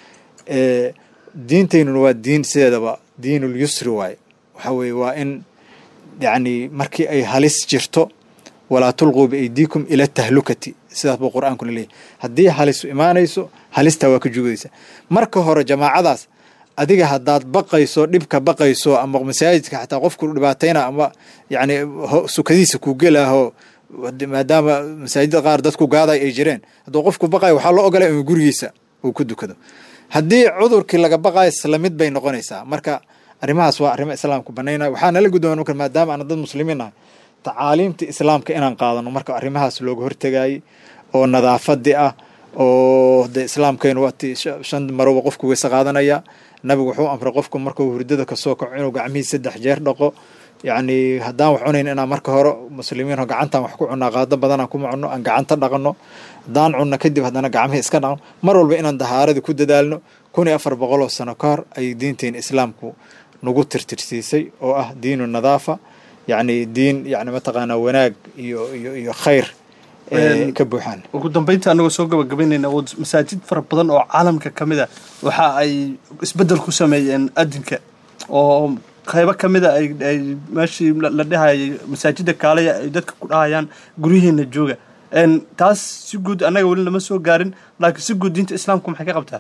diinteynuna waa diin sideedaba diinul yusri waaye waxaa weeye waa in yacni markii ay halis jirto walaa tulquu biaydiikum ila tahlukati sidaas buu qur-aankuna leeyahy haddii halisu imaanayso halistaa waa ka jugaysa marka hore jamaacadaas adiga haddaad baqayso dhibka baqayso ama masaajidka xataa qofku dhibaatayna ama yacni sukadiisa ku gelahoo maadaama masaajidda qaar dadku gaaday ay jireen hadduu qofku baqayo waxaa loo ogolay inuu gurigiisa uu ku dukado haddii cudurkii laga baqayo isla mid bay noqonaysaa marka arrimahaas waa arrimo islaamku banaynaya waxaa nala guddoon marka maadaama aan dad muslimiin nahay tacaaliimta islaamka inaan qaadano marka arrimahaas looga hortegayay oo nadaafadii ah oo de islaamkaynu waati shan maroba qofku weyse qaadanaya nabigu wuxuu amray qofku markuu hurdada kasoo kaco inuu gacmihii saddex jeer dhaqo yacni haddaan wax cunayn inaan marka hore muslimiin oo gacantaan wax ku cunaa qaado badanaan kuma cunno aan gacanta dhaqano haddaan cunno kadib haddana gacmihii iska dhaqno mar walba inaan dahaaradii ku dadaalno kun iyo afar boqoloo sano ka hor ayay diinteena islaamku nagu tirtirsiisay oo ah diinu nadaafa yacni diin yani mataqaanaa wanaag iyo iyo iyo khayr ka buuxaan ugu dambeynta anagoo soo gabagabaynayna masaajid fara badan oo caalamka ka mid a waxa ay isbeddel ku sameeyeen adinka oo qaybo ka mida ay ay meeshii la dhahayay masaajida kaalaya ay dadka ku dhahayaan guryihiina jooga taas si guud annaga weli lama soo gaarin laakiin si guud diinta islaamku maxay ka qabtaa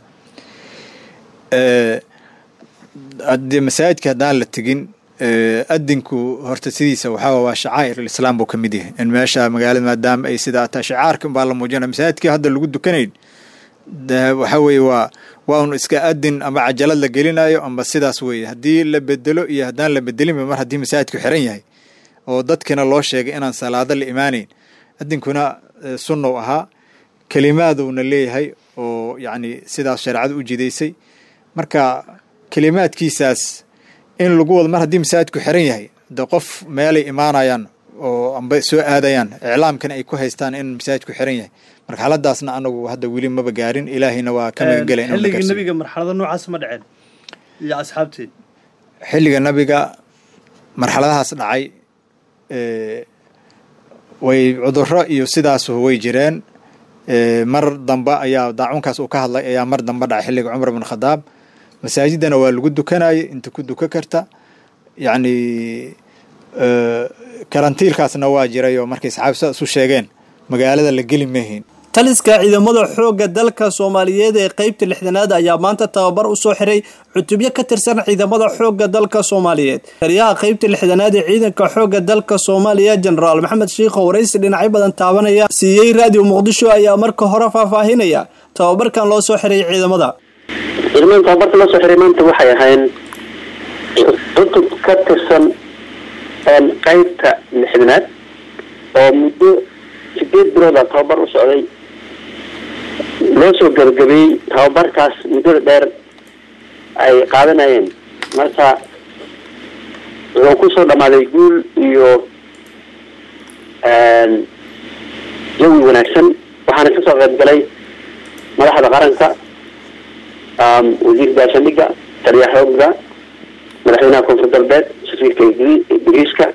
haddee masaajidka haddaan la tegin adinku horta sidiisa waxaa waa shacaa'ir alislaam buu ka mid yahay in meesha magaalada maadaama ay sidaa tahay shacaarkan baa la muujinaya masaajidkii hadda lagu dukanayn waxa weeye waa waa un iska adin ama cajalad la gelinayo amba sidaas weeye haddii la bedelo iyo haddaan la bedelinba mar haddii masaajidku xiran yahay oo dadkina loo sheegay inaan salaado la imaanayn adinkuna sunnow ahaa kelimaadowna leeyahay oo yacni sidaas shareecada u jidaysay marka kelimaadkiisaas in lagu wado mar haddii masaajidku xiran yahay de qof meelay imaanayaan oo amba soo aadayaan iclaamkana ay ku haystaan in masaajidku xiran yahay marxaladaasna anagu hadda weli maba gaarin ilaahayna waa ka magangela xilligii nabiga marxalado noocaas ma dhaceen iyo asxaabteed xilliga nabiga marxaladahaas dhacay way cuduro iyo sidaas way jireen mar dambe ayaa daacunkaas uu ka hadlay ayaa mar dambe dhacay xilliga cumar bin khadaab masaajidana waa lagu dukanayay inta ku duka karta yacni karantiilkaasna waa jiray oo markay saxaabi sidaas u sheegeen magaalada la geli mahayn taliska ciidamada xoogga dalka soomaaliyeed ee qeybta lixdanaad ayaa maanta tababar u soo xiray cutubyo ka tirsan ciidamada xoogga dalka soomaaliyeed taliyaha qeybta lixdanaad ee ciidanka xoogga dalka soomaaliya jenaraal maxamed shiikho waraysi dhinacyo badan taabanaya siiyey raadiyo muqdisho ayaa marka hore faahfaahinaya tababarkan loo soo xiray ciidamada ciidamada tababarka loo soo xiray maanta waxay ahayn cutub ka tirsan qeybta lixdanaad oo muddo sideed bilooda tababar u socday loo soo gabagabeeyey tababarkaas muddada dheer ay qaadanayeen marka wuxuu kusoo dhamaaday guul iyo jawi wanaagsan waxaana kasoo qayb galay madaxda qaranka wasiirka gaashaandhigga taliya xoogga madaxweynaha koonfur galbeed safiirka ingiriiska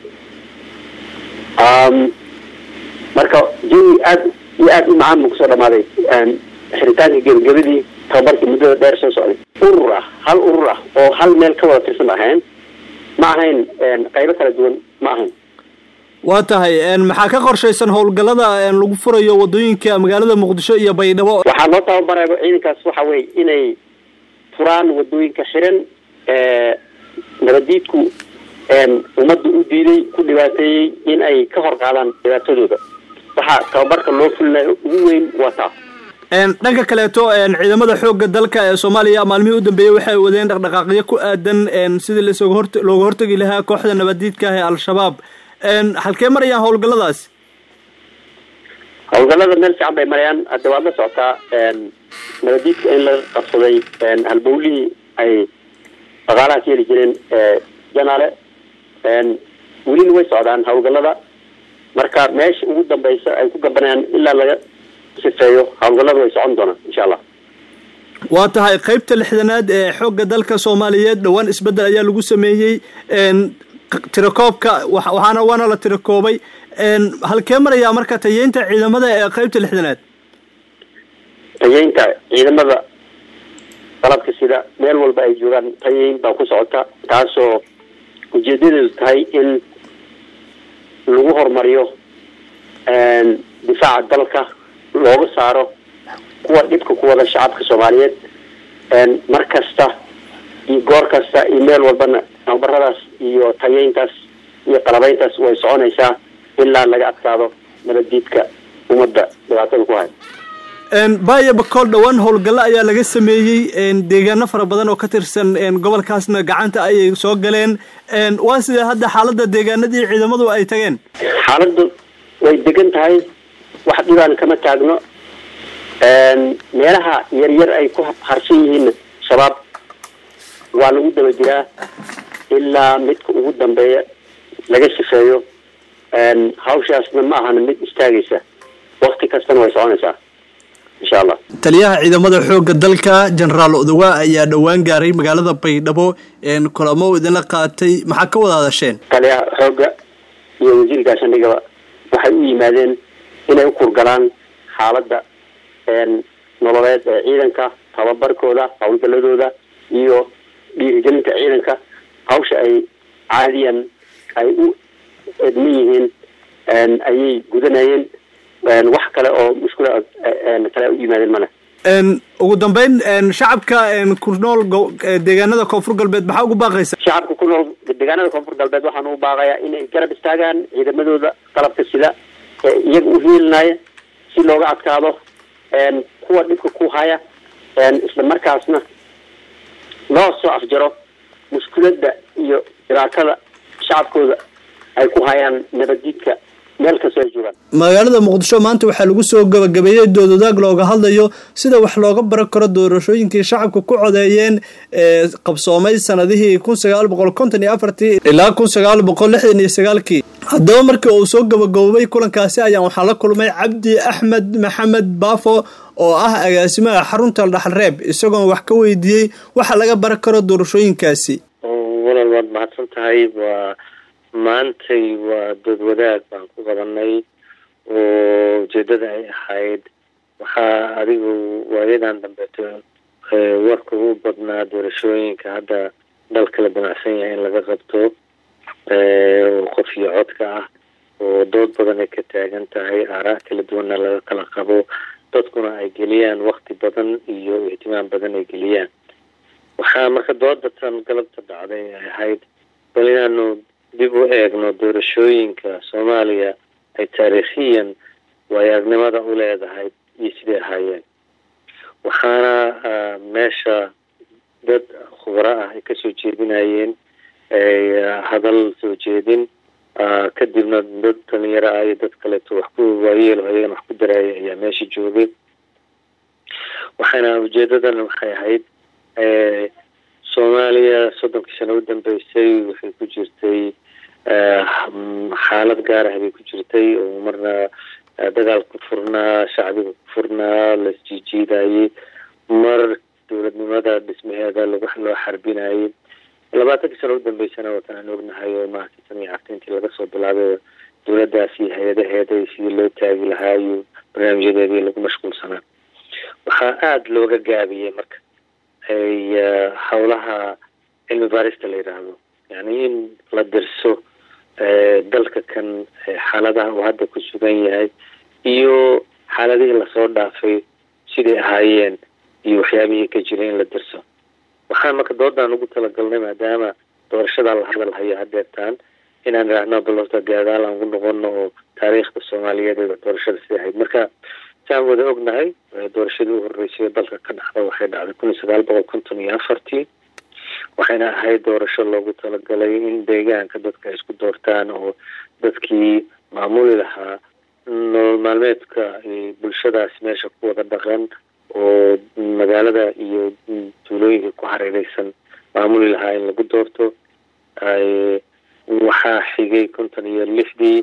marka jawi aada iyo aada u macaan buu kusoo dhamaaday xiritaanka gebagabadii tababarkii muddada dheer soo socday urur ah hal urur ah oo hal meel ka wada tirsan ahayn ma ahayn qaybo kala duwan ma ahayn waa tahay maxaa ka qorshaysan howlgallada lagu furayo wadooyinka magaalada muqdisho iyo baydhabo waxaa loo tababaraya ciidankaas waxa weye inay furaan wadooyinka xiran nabadiidku ummadda u diiday ku dhibaateeyey in ay ka hor qaadaan dhibaatadooda waxaa tababarka loo fulinayo ugu weyn waa taa dhanka kaleeto ciidamada xoogga dalka ee soomaaliya maalmihii u dambeeyey waxay wadeen dhaqdhaqaaqyo ku aadan sidii lasooga hor looga hortegi lahaa kooxda nabadiidka ah ee al-shabaab halkee marayaan howlgalladaas howlgallada meel fiican bay marayaan hadda waad la socotaa nabadiidka in la qabsaday halbowlihii ay dhaqaalaha ka heli jireen janaale welina way socdaan howlgallada marka meesha ugu dambeysa ay ku gabanayaan ilaa laga sifeeyo howlgallada way socon doonaan insha allah waa tahay qeybta lixdanaad ee xoogga dalka soomaaliyeed dhowaan isbeddel ayaa lagu sameeyey tirakoobka waxaana waana la tirakoobay halkee marayaa marka tayeynta ciidamada ee qeybta lixdanaad tayeynta ciidamada qalabka sida meel walba ay joogaan tayeyn baa ku socota taasoo ujeedadeedu tahay in lagu horumariyo difaaca dalka looga saaro kuwa dhibka ku wada shacabka soomaaliyeed mar kasta iyo goor kasta iyo meel walbana tababaradaas iyo tayeyntaas iyo qalabeyntaas way soconaysaa ilaa laga adkaado nabaddiidka ummadda dhibaatada ku haya baya bakool dhowaan howlgallo ayaa laga sameeyey deegaano fara badan oo ka tirsan gobolkaasna gacanta ayay soo galeen waa sidee hadda xaaladda deegaanadii ciidamadu ay tageen xaaladdu way degan tahay wax dhibaan kama taagno meelaha yaryar ay ku harsan yihiin shabaab waa lagu daba jiraa ilaa midka ugu dambeeya laga sifeeyo hawshaasna ma ahan mid istaagaysa wakti kastana way soconaysaa insha allah taliyaha ciidamada xoogga dalka jenaraal odowa ayaa dhowaan gaaray magaalada baydhabo kulamo idinla qaatay maxaa ka wada hadasheen taliyaha xoogga iyo wasiir gaashaandhigaba waxay u yimaadeen inay u kurgalaan xaaladda nololeed ee ciidanka tababarkooda howlgaladooda iyo dhiirigelinta ciidanka hawsha ay caadiyan ay u edma yihiin ayay gudanayeen wax kale oo mushkula kale u yimaadeen male ugu dambeyn shacabka ku nool deegaanada koonfur galbeed maxaa ugu baaqaysa shacabka ku nool deegaanada koonfur galbeed waxaan ugu baaqayaa inay garab istaagaan ciidamadooda qalabka sida ee iyaga u hiilinaya si looga adkaado kuwa dhibka ku haya isla markaasna loo soo afjaro mushkuladda iyo dhibaatada shacabkooda ay ku hayaan nabaddiidka meel kastoo ay joogaan magaalada muqdisho maanta waxaa lagu soo gabagabeeyey doodwadaag looga hadlayo sida wax looga baran karo doorashooyinkii shacabka ku codeeyeen ee qabsoomay sanadihii kun sagaal boqol konton iyo afartii ilaa kun sagaal boqol lixdan iyo sagaalkii haddaba markii uu soo gabagaboobay kulankaasi ayaan waxaa la kulmay cabdi axmed maxamed baafo oo ah agaasimaha xarunta dhaxalreeb isagoon wax ka weydiiyey waxa laga baran karo doorashooyinkaasi walal waad mahadsan tahay waa maantay waa dood wadaag baan ku qabanay oo ujeedada ay ahayd waxaa adigu waayadan dambeeto warka ugu badnaa doorashooyinka hadda dalka la damacsan yahay in laga qabto oo qof iyo codka ah oo dood badan ay ka taagan tahay aaraa kala duwanna laga kala qabo dadkuna ay geliyaan wakti badan iyo ihtimaam badan ay geliyaan waxaa marka dooda tan galabta dhacday ay ahayd bal inaanu dib u eegno doorashooyinka soomaaliya ay taariikhiyan waayagnimada u leedahay iyo siday ahaayeen waxaana meesha dad khubaro ah ay kasoo jeedinayeen hadal soo jeedin kadibna dad dhalinyaro ah iyo dad kaleeto wax ku waayeelo ayagana wax ku daraaya ayaa meesha joogay waxaana ujeedadan waxay ahayd soomaaliya soddonkii sano u dambeysay waxay ku jirtay xaalad gaar ah bay ku jirtay oo marna dagaal ku furnaa shacbiga ku furnaa la isjiijiidayey mar dowladnimada dhismaheeda lagu loo xarbinayay labaatankii sano u dambeysana watan aan ognahay oo maaragtay tan iyo cartintii laga soo bilaabay dowladdaas iyo hay-adaheeda sidii loo taagi lahaa iyo barnaamijyadeedii lagu mashquulsanaa waxaa aada looga gaabiyey marka howlaha cilmi baarista la yidhaahdo yani in la dirso dalka kan xaaladaha uu hadda ku sugan yahay iyo xaaladihii lasoo dhaafay siday ahaayeen iyo waxyaabihii ka jiray in la dirso waxaan marka doodaan ugu talagalnay maadaama doorashada la hadal hayo hadeertaan inaan idhaahno bal horta gaadaal aan ugu noqono oo taariikhda soomaaliyeed ee doorashada siday ahayd marka saan wada ognahay doorashadii u horeysay dalka ka dhacda waxay dhacday kun iyo sagaal boqol konton iyo afartii waxayna ahayd doorasho loogu talagalay in deegaanka dadka ay isku doortaan oo dadkii maamuli lahaa nolol maalmeedka bulshadaas meesha ku wada dhaqan oo magaalada iyo tuulooyinka ku hareereysan maamuli lahaa in lagu doorto waxaa xigay konton iyo lixdii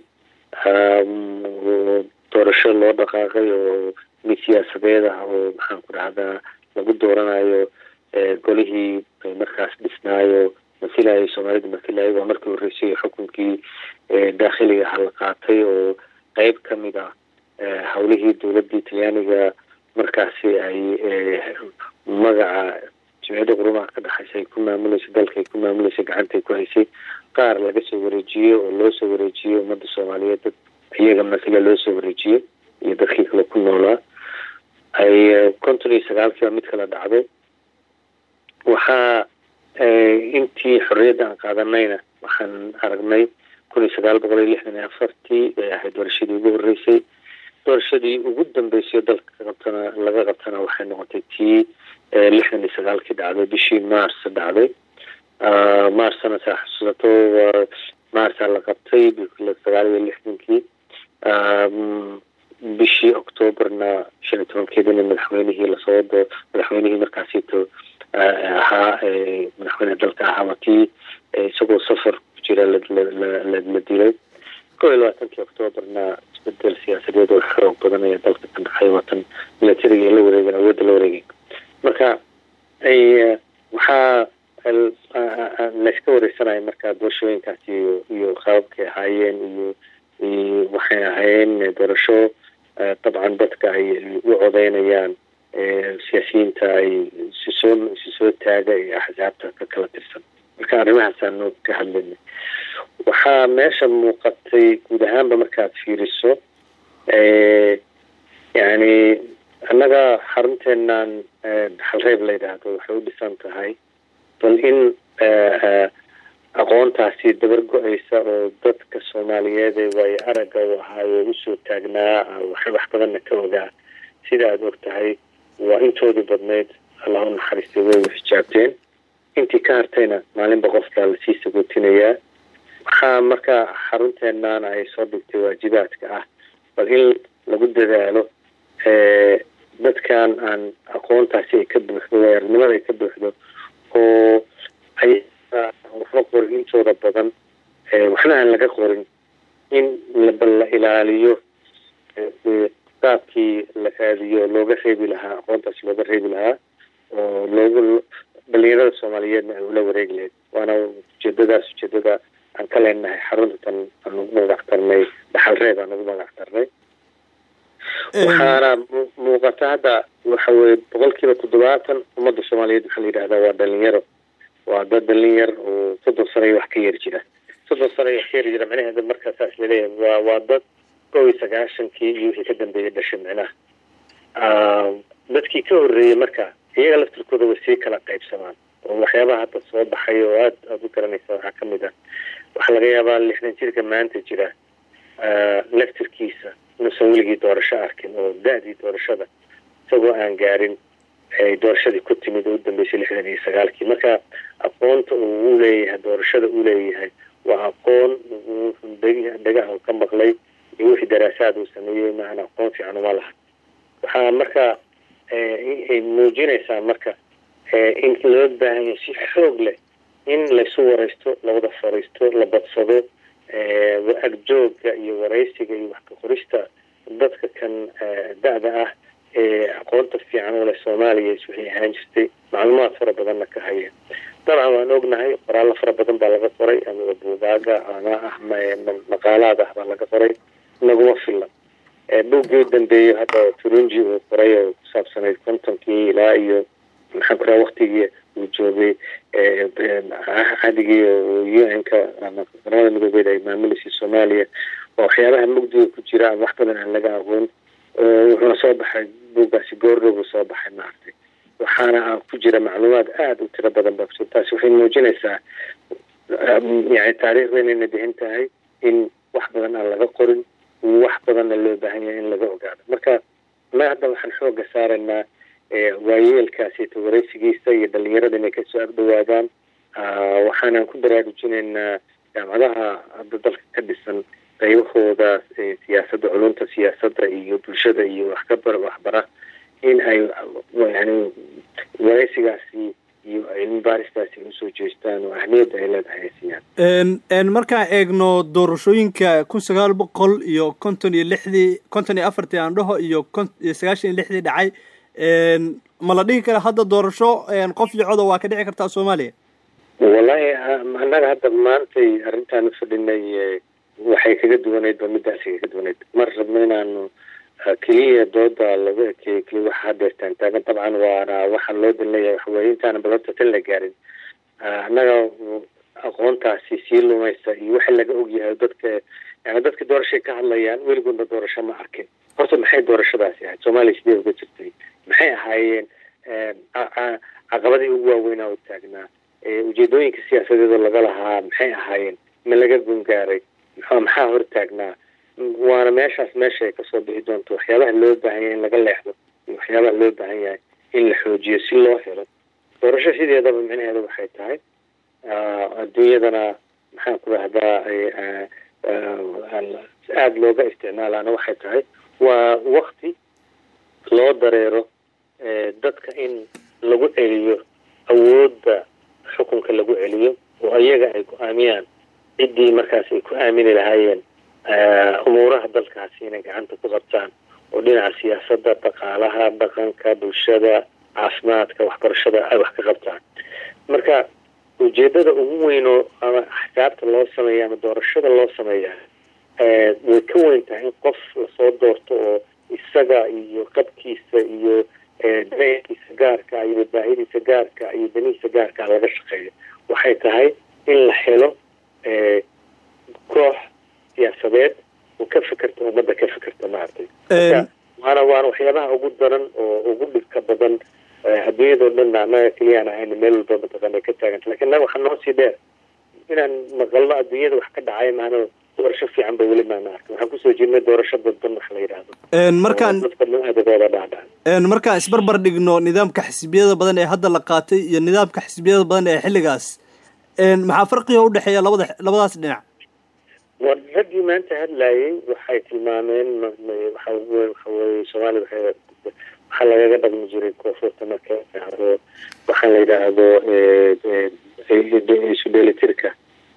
doorasho loo dhaqaaqay oo mid siyaasadeed ah oo maxaan ku dhahdaa lagu dooranayo golihii markaas dhisnaayo masilayo soomaalida masilayo waa markii horreysay xukunkii daakhiliga aha la qaatay oo qeyb ka mid ah howlihii dowladii talyaaniga markaasi ay magaca jimciyadda qurumaha ka dhexaysa ay ku maamuleysay dalka ay ku maamuleysay gacantay ku haysay qaar laga soo wareejiyo oo loo soo wareejiyo ummadda soomaaliyeed dad iyaga masle loo soo wareejiyo iyo dadkii kale ku noolaa ay konton iyo sagaalkiiba mid kala dhacday waxaa intii xorriyadda aan qaadanayna waxaan aragnay kun iyo sagaal boqol iyo lixdan iyo afartii bay ahayd doorashadii ugu horreysay doorashadii ugu dambeysay dalka qabtana laga qabtana waxay noqotay tii lixdan iyo sagaalkii dhacday bishii mars dhacday marsana saa xusuusato marsa la qabtay sagaal iyo lixdankii bishii octoobarna shan iyo tobankeedina madaxweynihii lasoo madaxweynihii markaasito ahaa madaxweyneha dalka ahaa waa tii isagoo safar ku jira la dilay kow iyo labaatankii octoobarna isbedel siyaasadeed oo xoog badan ayaa dalka ka dhacay waatan milatariga la wareegen awoodda la wareegay marka waxaa layska wareysanaya marka doorashooyinkaasi iyo iyo qaababkay ahaayeen iyo waxay ahaayeen doorasho dabcan dadka ay u codeynayaan siyaasiyiinta ay sisoo isi soo taaga ee axsaabta ka kala tirsan marka arrimahaasaan noo ka hadlaynay waxaa meesha muuqatay guud ahaanba markaad fiiriso yani annaga xarunteenan dhaxalreeb la yidhaahdo waxay u dhisan tahay bal in aqoontaasi dabar go-aysa oo dadka soomaaliyeed ee waayo aragga u ahaayo usoo taagnaa wax badanna ka ogaa sida aada og tahay waa intoodii badnayd allah u naxariistay way u xijaabteen intii ka hartayna maalinba qofkaa lasii sagootinayaa waxaa marka xarunteenana ay soo dhigtay waajibaadka ah bal in lagu dadaalo dadkan aan aqoontaasi ay ka buuxdo waayaranimada ay ka buuxdo oo ay waxba qorin intooda badan waxna aan laga qorin in bal la ilaaliyo qaabkii la aadiyo looga reebi lahaa aqoontaasi looga reebi lahaa oo loogu dhalinyarada soomaaliyeedna ay ula wareegi lahayd waana ujeedadaas ujeedada aan ka leenahay xaruntan aan ugu magac tarnay dhaxal reeb aan ugu magac tarnay waxaana muuqata hadda waxa weye boqol kiiba toddobaatan ummadda soomaaliyeed waxaa la yidhahdaa waa dhalinyaro waa dad dhalin yar oo soddon sano iyo wax ka yar jira soddon sano iyo wax ka yar jira micnaheeda markaa saas laleeyahay waa waa dad kow iyo sagaashankii iyo wixii ka dambeeyay dhashay micnaha dadkii ka horreeyey marka iyaga laftirkooda way sii kala qaybsamaan oo waxyaabaha hadda soo baxay oo aad aada u garanaysa waxaa ka mid ah waxaa laga yaabaa lixdan jirka maanta jira laftirkiisa inuusan weligii doorasho arkin oo da-dii doorashada isagoo aan gaarin ay doorashadii ku timid oo u dambeysay lixdan iyo sagaalkii marka aqoonta uu u leeyahay doorashada uu leeyahay waa aqoon dhegaha ka maqlay iyo wixii daraasaad uu sameeyey maahan aqoon fiican uma laha waxaa marka ay muujinaysaa marka in loo baahanya si xoog leh in laysu waraysto lawada fariisto la badsado agjooga iyo waraysiga iyo wax ka qorista dadka kan da-da ah ee aqoonta fiican u leh soomaaliya wixii ahaan jirtay macluumaad fara badanna ka haya dabcan waan ognahay qoraallo fara badan baa laga qoray ama buugaaga ama ah maqaalaad ah baa laga qoray naguma filan buuggii u dambeeyo hadda turunji uu qoray oo ku saabsanayd kontonkii ilaa iyo maxaan ku raha waktigii uu joogay cadigii u n-ka ama qaramada midoobeed ay maamuleysay soomaaliya oo waxyaabaha mugdiga ku jira ama wax badan aan laga aqoon wuxuuna soo baxay buuggaasi goordhow buu soo baxay maaragtay waxaana ku jira macluumaad aada u tiro badan baa kuso taasi waxay muujinaysaa yani taariikhda inayna dihin tahay in wax badan aan laga qorin wax badanna loo baahan yahay in laga ogaado marka ma hadda waxaan xooga saaraynaa waayeelkaasito waraysigiisa iyo dhalinyarada inay kasoo agdhawaadaan waxaanan ku baraarujinaynaa jaamacadaha hadda dalka ka dhisan qaybahooda siyaasadda culunta siyaasadda iyo bulshada iyo waxkabar waxbara in ay yani waraysigaasi iyo cilmi baaristaasi usoo jeestaan oo ahmiyadda ay leedahay ay siiyaan markaan eegno doorashooyinka kun sagaal boqol iyo konton iyo lixdii konton iyo afartii aan dhaho iyo iyo sagaashan iyo lixdii dhacay ma la dhihi kara hadda doorasho qof iyo coda waa ka dhici kartaa soomaaliya wallahi annaga hadda maantay arrintaan ufadhinay waxay kaga duwanayd ba midaasi kaga duwanayd mar rabno inaanu keliya dooda lagu ekeeyo keliya waxa hadeertaan taagan dabcan waana waxaa loo dan leeyahay waxaweye intaana balanta tan la gaarin annaga aqoontaasi sii lumaysa iyo waxa laga ogyahay dadka yani dadka doorashay ka hadlayaan weligoodna doorasho ma arkin horta maxay doorashadaasi ahayd soomaaliya sidee uga jirtay maxay ahaayeen caqabadii ugu waaweynaa u taagnaa ujeedooyinka siyaasadeeda laga lahaa maxay ahaayeen ma laga gungaaray maxaa hor taagnaa waana meeshaas meesha ay kasoo bixi doonto waxyaabaha loo baahan yahay in laga leexdo iyo waxyaabaha loo baahan yahay in la xoojiyo si loo helo doorasho sideedaba micnaheeda waxay tahay adduunyadana maxaan ku rahdaa aada looga isticmaalaana waxay tahay waa wakti loo dareero dadka in lagu celiyo awoodda xukunka lagu celiyo oo ayaga ay go-aamiyaan ciddii markaas ay ku aamini lahaayeen umuuraha dalkaasi inay gacanta ku qabtaan oo dhinaca siyaasadda dhaqaalaha dhaqanka bulshada caafimaadka waxbarashada ay wax ka qabtaan marka ujeedada ugu weynoo ama axsaabta loo sameeya ama doorashada loo sameeya way ka weyn tahay in qof lasoo doorto oo isaga iyo qabkiisa iyo dareenkiisa gaarka iyo baahidiisa gaarka iyo danihiisa gaarka laga shaqeeyo waxay tahay in la helo koox siyaasadeed oo ka fekerta ummadda ka fekerta maaragtay waana waana waxyaabaha ugu daran oo ugu dhibka badan adduunyadao dhan annaga keliyaan ahayn meel walba mataqaana ka taaganta lakin naga waxaa noo sii dheer inaan maqalno adduunyada wax ka dhacay maana doorasho fiican ba weli maana arkin waxaan kusoo jirnay doorasho dadban wax la yidhaahdo markaan adagooda dhaadhac markaan isbarbar dhigno nidaamka xisbiyada badan ee hadda la qaatay iyo nidaamka xisbiyada badan ee xilligaas maxaa farqiga udhexeeya labada labadaas dhinac wa raggii maanta hadlayay waxay tilmaameen waxa waxaweye soomaaliya waxay waxaa lagaga dhaqmi jiray koonfurta marka yidhaahdo waxaa la yidhaahdo isu dheelitirka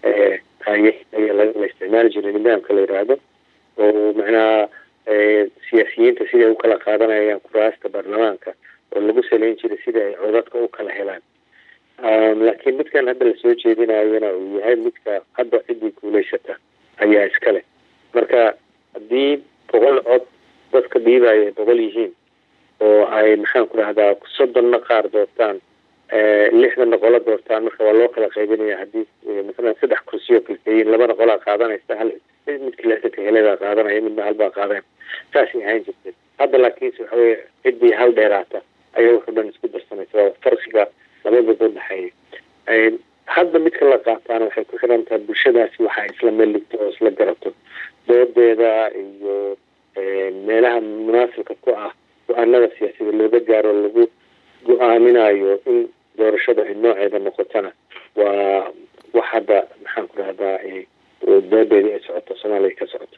haye ayaa la isticmaali jiray nidaamka la yidhaahdo oo macnaha siyaasiyiinta siday u kala qaadanayaan kuraasta baarlamaanka oo lagu saleyn jiray sida ay codadka u kala helaan laakiin midkan hadda lasoo jeedinayana uu yahay midka hadda ciddii guulaysata ayaa iskale marka haddii boqol cod dadka dhiibaya ay boqol yihiin oo ay maxaan ku dhahdaa soddonna qaar doortaan lixdanna qola doortaan marka waa loo kala qaybinaya haddii masalan saddex kursiyo kalkeeyiin labana qolaa qaadanaysa hal midkii lixdanka heledaa qaadanaya midna halbaa qaadanaya saasay ahaan jirtay hadda laakiinse waxa weye ciddii hal dheeraata ayaa wuxuu dhan isku darsanaysa waa farqiga labadooda udhexeeya hadda midka la qaataana waxay ku xiran tahay bulshadaasi waxa isla meeligto oo isla garato doodeeda iyo meelaha munaasibka ku ah go-aanada siyaasada looga gaaro lagu go-aaminayo in doorashada ay nooceeda noqotona waa wax hadda maxaan ku dhahdaa doodeedii ay socoto soomaaliya ka socoto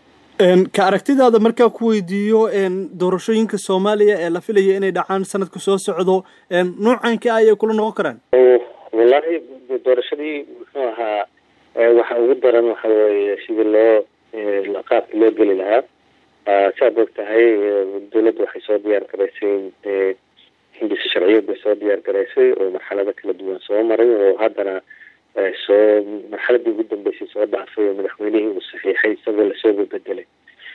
ka aragtidaada markaa ku weydiiyo doorashooyinka soomaaliya ee la filaya inay dhacaan sanadka soo socdo nuucanka ayay kula noqon karaan wallahi doorashadii muxuu ahaa waxa ugu daran waxa weeye sidii loo qaabka loo geli lahaa saad og tahay dawladda waxay soo diyaar garaysay hindisa sharciyeed bay soo diyaar garaysay oo marxalado kala duwan soo maray oo haddana soo marxaladii ugu dambeysay soo dhaafay oo madaxweynihii uu saxiixay isagoo lasoo bebedelay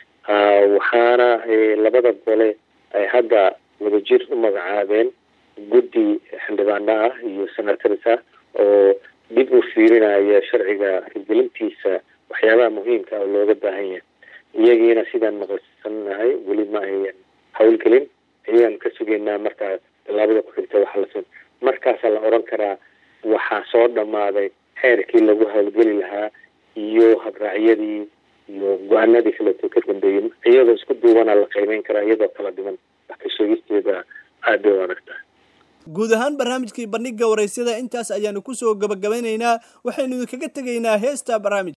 waxaana labada gole ay hadda wadajir u magacaabeen guddi xildhibaano ah iyo senators ah oo dib u fiirinaya sharciga hirgelintiisa waxyaabaha muhiimka ah oo looga baahan yahay iyagiina sidaan maqalsanahay weli ma ayan hawlgelin ayaan ka sugaynaa markaa tallaabada ku xigta waxa las markaasaa la oran karaa waxaa soo dhammaaday xeerkii lagu hawlgeli lahaa iyo habraacyadii iyo go-aanadii kaleeto ka dambeeyey iyadoo isku duubanaa la qaybeyn karaa iyadoo kala dhiman wax ka sheegisteeda aad bay u adag tahay guud ahaan barnaamijkii bandhiga waraysyada intaas ayaanu kusoo gabagabaynaynaa waxaynu idinkaga tegaynaa heesta barnaamij